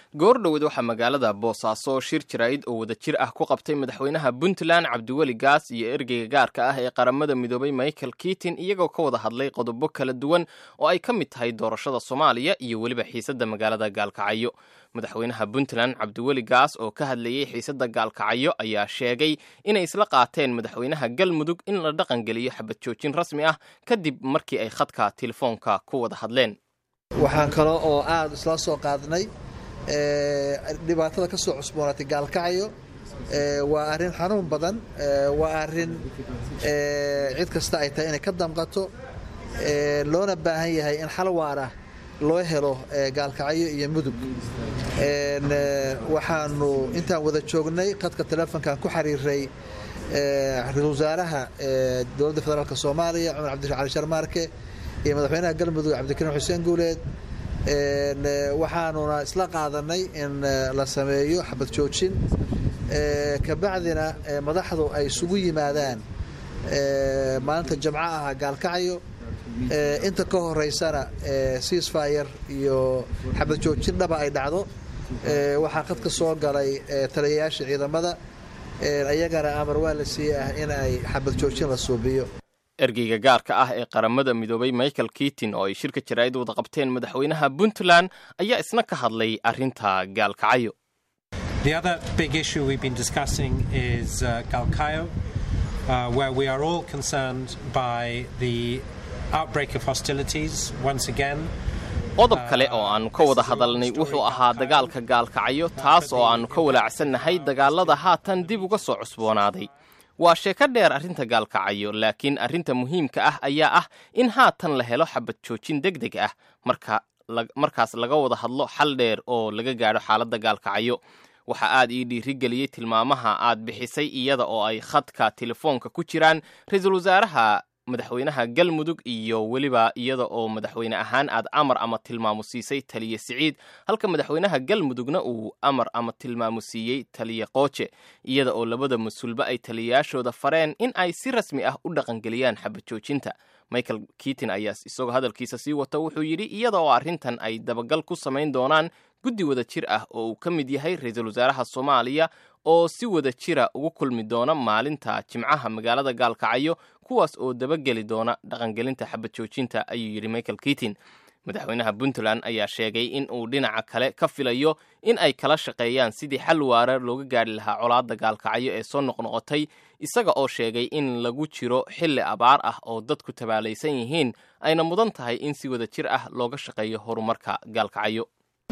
goordhoweed waxaa magaalada boosaaso shir jaraa'id oo wada jir ah ku qabtay madaxweynaha puntland cabdiweli gaas iyo ergeyga gaarka ah ee qaramada midoobay michael kitin iyagoo ka wada hadlay qodobo kala duwan oo ay ka mid tahay doorashada soomaaliya iyo weliba xiisadda magaalada gaalkacyo madaxweynaha puntland cabdiweli gaas oo ka hadlayey xiisadda gaalkacyo ayaa sheegay inay isla qaateen madaxweynaha galmudug in la dhaqangeliyo xabad joojin rasmi ah kadib markii ay khadka telefoonka ku wada hadleen waxaan kale oo aada isla soo qaadnay dhibaatada ka soo cusboonaatay gaalkacyo waa arrin xanuun badan waa arrin cid kasta ay tahay inay ka damqato loona baahan yahay in xal waara loo helo gaalkacyo iyo mudug waxaanu intaan wada joognay khadka telefonkan ku xiriiray ra-isul wasaaraha dowladda federaalk soomaaliya cumar cabdi cali sharmaarke iyo madaxweynaha galmudug cabdikariim xuseen guuleed waxaanuna isla qaadanay in la sameeyo xabad joojin kabacdina madaxdu ay isugu yimaadaan maalinta jamco ah gaalkacyo inta ka horeysana ceasfire iyo xabad joojin dhaba ay dhacdo waxaa qad ka soo galay taliyayaasha ciidamada ayagana amar waa la siiyey ah in ay xabad joojin la suubiyo ergeyga gaarka ah ee qaramada midoobay michael kitin oo ay shirka jaraa'id wada qabteen madaxweynaha puntland ayaa isna ka hadlay arrinta gaalkacyo The other big issue we've been discussing is uh, Galkayo, uh, where we are all concerned by the outbreak of hostilities once again. qodob kale oo aannu ka wada hadalnay wuxuu ahaa dagaalka gaalkacyo taas oo aannu ka walaacsannahay dagaalada haatan dib uga soo cusboonaaday waa sheeko dheer arrinta gaalkacyo laakiin arrinta muhiimka ah ayaa ah in haatan la helo xabad joojin deg deg ah markaas laga wada hadlo xal dheer oo laga gaadho xaaladda gaalkacyo waxaa aad ii dhiirigeliyey tilmaamaha aad bixisay iyada oo ay khadka telefoonka ku jiraan ra-iisul wasaaraha madaxweynaha galmudug iyo weliba iyada oo madaxweyne ahaan aad amar ama tilmaamo siisay taliye siciid halka madaxweynaha galmudugna uu amar ama tilmaamo siiyey taliye qooje iyada oo labada mas-uulba ay taliyayaashooda fareen in ay si rasmi ah u dhaqangeliyaan xabad joojinta michael kitin ayaa isagoo hadalkiisa sii wata wuxuu yidhi iyada oo arrintan ay dabagal ku samayn doonaan guddi wada jir ah oo uu ka mid yahay ra-iisul wasaaraha soomaaliya oo si wada jira ugu kulmi doona maalinta jimcaha magaalada gaalkacyo kuwaas oo dabageli doona dhaqangelinta xabad joojinta ayuu yidhi michael kitin madaxweynaha puntland ayaa sheegay in uu dhinaca kale ka filayo in ay kala shaqeeyaan sidii xal waara looga gaadhi lahaa colaadda gaalkacyo ee soo noqnoqotay isaga oo sheegay in lagu jiro xilli abaar ah oo dadku tabaalaysan yihiin ayna mudan tahay in si wada jir ah looga shaqeeyo horumarka gaalkacyo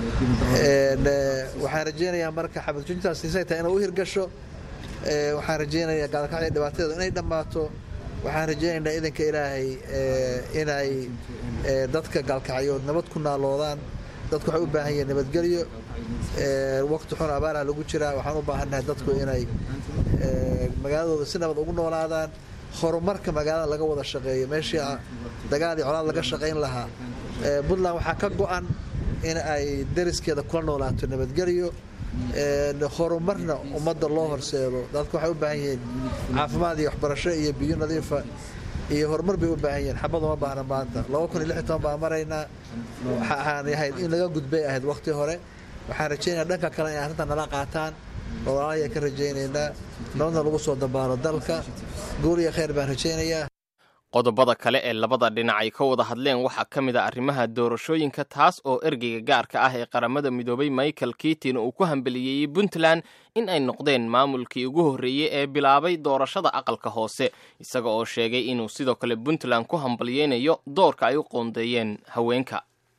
waxaan rajeynayaa marka xabad joojintaas isay tahay inay u hirgasho waxaan rajeynayaa gaalkacyo dhibaatadeedu inay dhammaato waxaan rajeynaynaa idanka ilaahay inay dadka gaalkacyood nabad ku naaloodaan dadku waxay u baahan yihiin nabadgelyo waqti xun abaaraha lagu jiraa waxaan u baahannahay dadku inay magaaladooda si nabad ugu noolaadaan horumarka magaalada laga wada shaqeeyo meeshii dagaal iyo colaad laga shaqayn lahaa puntland waxaa ka go-an in ay dariskeeda kula noolaato nabadgelyo horumarna ummadda loo horseedo dadku waxay u baahan yihiin caafimaad iyo waxbarasho iyo biyo nadiifa iyo horumar bay u baahan yihiin xabad uma baahna maanta laba kun iyo lix toban baan maraynaa waxaan ahayd in laga gudbay ahayd waqti hore waxaan rajeynaya dhanka kale inay arrintan nala qaataan oo walaalahayaan ka rajaynaynaa nabadna lagu soo dabaalo dalka guul iyo khayr baan rajaynayaa qodobada kale ee labada dhinac ay ka wada hadleen waxaa ka mid a arrimaha doorashooyinka taas oo ergeyga gaarka ah ee qaramada midoobay michael kitin uu ku hambeliyeeyey puntland in ay noqdeen maamulkii ugu horreeyey ee bilaabay doorashada aqalka hoose isaga oo sheegay inuu sidoo kale puntland ku hambalyeynayo doorka ay u qoondeeyeen haweenka